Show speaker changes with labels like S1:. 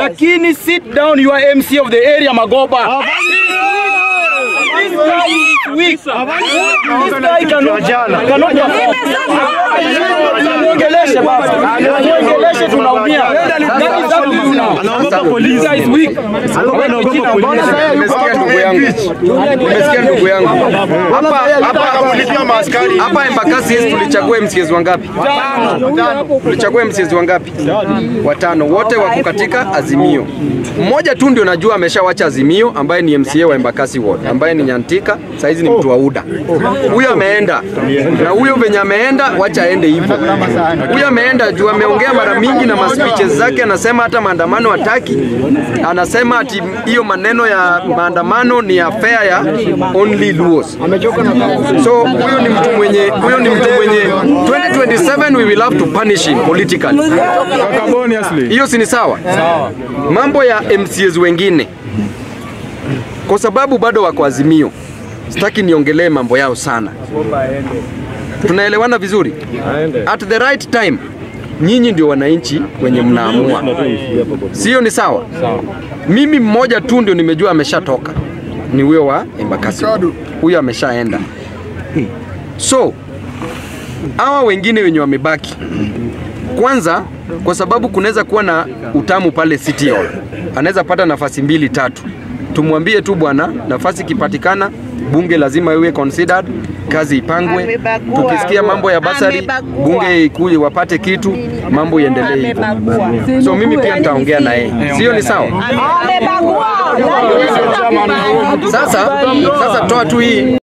S1: lakini sit down you are MC of the area Magoba. This guy is weak. This guy cannot cannot Muongeleshe baba. Muongeleshe tunaumia. That is up to you now.
S2: Anaogopa
S1: This
S2: polisi.
S1: guy is weak.
S2: Anaogopa polisi.
S3: Nimesikia ndugu yangu, nimesikia ndugu yangu hapa hapa hapa Embakasi East tulichagua MCAs wangapi? Tulichagua MCAs wangapi? Watano, wote wako katika Azimio. Mmoja tu ndio najua ameshawacha Azimio, ambaye ni MCA wa Embakasi Ward, ambaye ni Nyantika, saizi ni mtu wa UDA. Huyo ameenda na huyo venye ameenda, wacha aende hivyo. Huyo ameenda juu ameongea mara mingi na maspeeches zake, anasema hata maandamano hataki, anasema ati hiyo maneno ya maandamano ni affair ya only Luos. So huyo ni mtu mwenye huyo ni mtu mwenye 2027 we will have to punish him politically.
S2: Harmoniously.
S3: Hiyo si ni sawa? Mambo ya MCAs wengine, kwa sababu bado wako Azimio, sitaki niongelee mambo yao sana. Tunaelewana vizuri? At the right time, nyinyi ndio wananchi wenye mnaamua, sio? Ni sawa? Mimi mmoja tu ndio nimejua ameshatoka, ni huyo wa Embakasi, huyo ameshaenda. So hawa wengine wenye wamebaki, kwanza kwa sababu kunaweza kuwa na utamu pale City Hall, anaweza pata nafasi mbili tatu. Tumwambie tu bwana, nafasi ikipatikana, bunge lazima iwe considered, kazi ipangwe.
S4: Amebagua.
S3: Tukisikia mambo ya basari,
S4: Amebagua.
S3: bunge ikuje wapate kitu, mambo iendelee hivyo. So mimi pia nitaongea na yeye, sio? Ni sawa? Sasa sasa toa tu hii